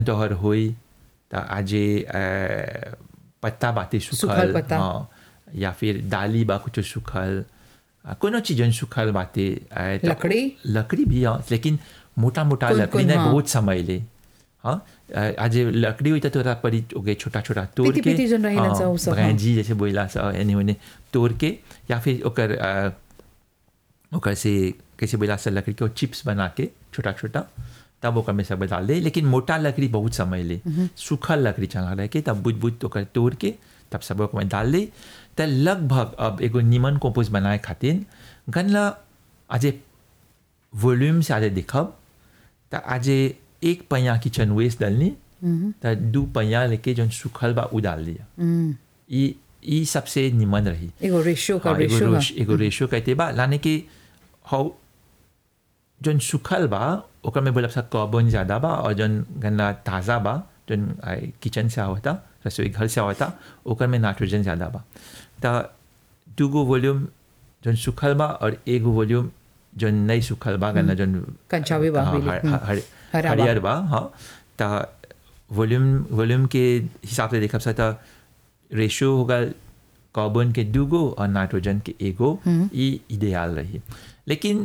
तोहर होई त आजे अ, पत्ता बाते सूखल सुखल पत्ता। हाँ या फिर दाली बा कुछ सुखल अ, कोनो चीज सुखल बाते अ, त- लकड़ी? लकड़ी भी हाँ लेकिन मोटा मोटा कौन- लकड़ी कौन, ने हाँ। बहुत समय ले हाँ अ, आज लकड़ी हुई तो तोरा परी ओके छोटा छोटा तोड़ पीती- के पीती जन रही ना सा, उ सब, हाँ। भैंजी जैसे बोला सा एने ओने तोड़ के या फिर ओकर अ, ओकर से कैसे बोला सा लकड़ी के चिप्स बना के छोटा छोटा तब ओकर में सब डाल दे लेकिन मोटा लकड़ी बहुत समय ले सूखल लकड़ी चला रह के तब बुझ बुझ ओकर तोड़ के तब सब ओकर में डाल दे त लगभग अब एगो नीमन कंपोस्ट बनाए खातिर गनला आजे वॉल्यूम से आजे देखब त आजे एक पैया किचन वेस्ट डालनी त दू पैया लेके जौन सूखल बा उ डाल दिया ई ई सबसे निमन रही एगो रेशियो का हाँ, एगो रेशियो रोश- एगो रेशियो कहते बा लाने की हाउ जौन सुखल बा ओकर में बोलब सा कार्बन ज़्यादा बा और जौन गन्ना ताज़ा बा जौन आई, किचन से आवता रसोई घर से आवता ओकर में नाइट्रोजन ज़्यादा बा त दूगो वॉल्यूम जौन सुखल बा और एगो वॉल्यूम जौन नहीं सुखल बा गन्ना जौन कंचावे बा हाँ, really, हर- हम्म। हर- हरा बा। हरियर बा हाँ त वॉल्यूम वॉल्यूम के हिसाब से देखब सा त रेशियो होगा कार्बन के दूगो और नाइट्रोजन के एगो ये इडियाल रही लेकिन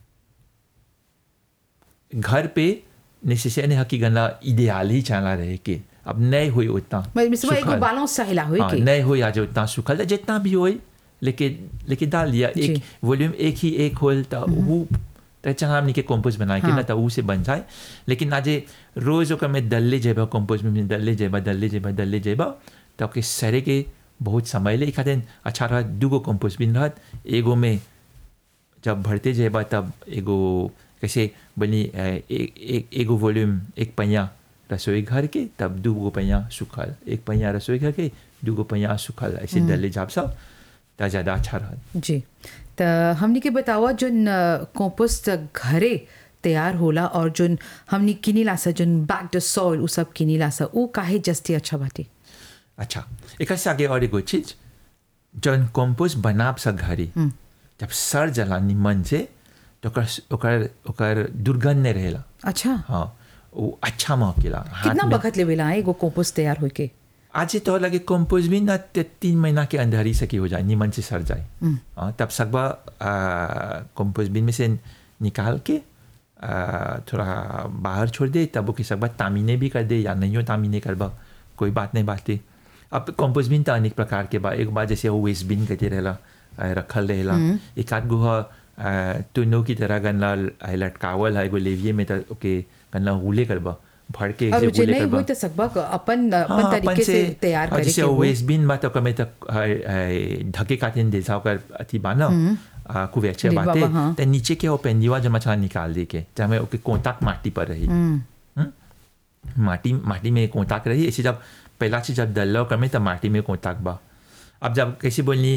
घर पे नेसेसरी है कि गन्ना इडियाल ही चला रहे के अब नहीं हुई उतना मैं मिसवा एगो सुखल। बैलेंस चाहिला होई हाँ, के नहीं हुई आज उतना सुखल जितना भी होई लेकिन लेकिन डाल दिया जी। एक वॉल्यूम एक ही एक होल तो वो तो चंगा हमनी के कंपोस्ट बनाए के हाँ। ना तो ऊ से बन जाए लेकिन आज रोज ओकर में दल्ले जेबा कंपोस्ट में दल्ले जेबा दल्ले जेबा दल्ले जेबा तो ओके सरे के बहुत समय ले खातिर अच्छा रहा दूगो कंपोस्ट बिन रहत एगो में जब भरते जेबा तब एगो कैसे बनी अ, ए- ए- एगो वॉल्यूम एक पैया रसोई घर के तब दूगो पैया सुखल एक पैया रसोई घर के दूगो पैया सुखल ऐसे डले जाब सब त ज़्यादा अच्छा रहत जी त हमनी के बतावा जोन कंपोस्ट घरे तैयार होला और जोन हमनी किनीला सा जोन बैक द सॉइल उ सब किनीला सा उ काहे जस्ती अच्छा बाटे अच्छा एक से आगे और एगो चीज जौन कंपोस्ट बनाब सा घरे जब सर जला निमन से तो ओकर ओकर ओकर दुर्गंध नहीं रहेला अच्छा हाँ वो अच्छा महकेला हाथ कितना में वक्त लेवेला एगो कंपोस्ट तैयार होई के आज से तो लगे कंपोज भी ना ते- तीन महीना के अंदर ही सकी हो जाए नीमन से सर जाए हाँ, तब सकबा कंपोज बिन में से निकाल के आ, थोड़ा बाहर छोड़ दे तब ओके सकबा तामीने भी कर दे या नहीं हो तामीने करबा कोई बात नहीं बाते अब कंपोज बिन तो अनेक प्रकार के बा एक बार जैसे वो वेस्ट बिन कहते रहेला आ, रखल रहेला एक आध गो ह, आ, तुनो की तरह गन्ना आ, लटकावल है एगो लेविये में तो ओके गन्ना हुले करबा भर के और ऐसे जे हुले नहीं करबा होई त सकबा अपन अपन हाँ, तरीके अपन से तैयार हाँ, करे जैसे के हो वेस्ट बिन बा तो कमे तक ढके काटिन दे ओकर अथी बा ना कुवेचे डिब्बा बाते बा, हाँ। ते नीचे के वो पेंदिवा जब मछला निकाल दे के जब ओके कोंताक माटी पर रही हम्म? माटी माटी में कोंताक रही ऐसे जब पहला चीज जब डल कमे तब माटी में कोंताक बा अब जब कैसे बोलनी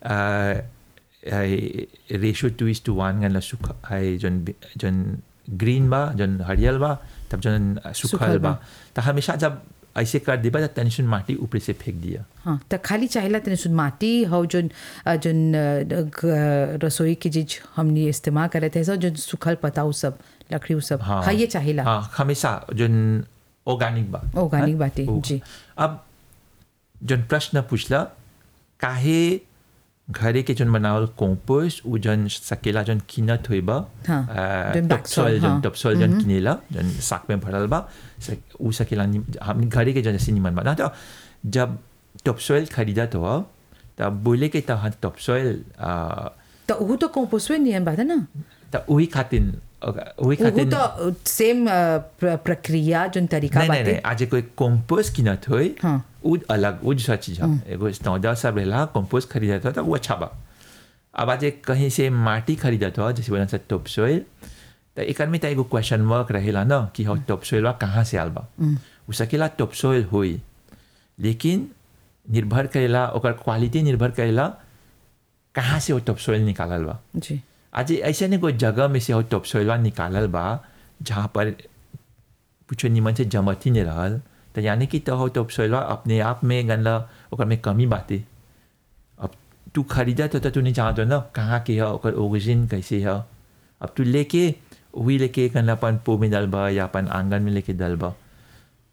ratio two is to one गन सुख है जन जन ग्रीन बा जन हरियल बा तब जन सुखल सुखल बा। बा तो हमेशा जब ऐसे कर देबा तो टेंशन माटी ऊपर से फेंक दिया हाँ त खाली चाहिला तने सुन माटी हो जोन अ, जोन अ, ग- रसोई की चीज हमनी इस्तेमाल करे थे सब जोन सूखल पत्ता उ सब लकड़ी उ सब हाँ हाँ ये चाहिला हाँ हमेशा जन ऑर्गेनिक बा Organic हाँ? बाटे, वो। जी। अब जन प्रश्न पूछला काहे घरे के जन बनावल कंपोस्ट उ जन सकेला जन कीनत होई बा हाँ, जन black soil, टॉपसॉइल जन हाँ। टॉपसॉइल जन किनेला जन साक में भरल बा स- उ सकेला नि- हम घरे के जन जैसे निमन बा ना तो जब टॉपसॉइल खरीदा तो तब बोले के तहाँ टॉपसॉइल त उ तो कंपोस्टवे नियम बात है ना त वही खातिर वही उ खातिर तो सेम प्रक्रिया जोन तरीका नहीं नहीं बाटे नहीं आज कोई कंपोस्ट कीनत होई हाँ। वो अलग वो दूसरा चीज है एगो स्टौदा सब रहेला कंपोस्ट खरीदा था तो वो अच्छा बा अब आज एक कहीं से माटी खरीदा था जैसे बोला था टॉप सोइल तो एक में तो एगो क्वेश्चन मार्क रहेला ना कि हो टॉप सोइल बा कहाँ से आल बा उ सकेला टॉप सोइल होई लेकिन निर्भर करेला ओकर क्वालिटी निर्भर करेला कहाँ से वो टॉप सोइल निकालल बा जी आज ऐसे नहीं कोई जगह में से हो टॉप सोइलवा निकालल बा जहाँ पर कुछ निमन से जमत ही नहीं रहल तो यानी कि तो हो टॉप सोइलवा अपने आप में गनला ओकर में कमी बाटे अब तू खरीदा तो, तो तू नहीं जानत ना कहाँ के है ओकर ओरिजिन कैसे है अब तू लेके वही लेके गनला अपन पो में डलबा या अपन आंगन में लेके डलबा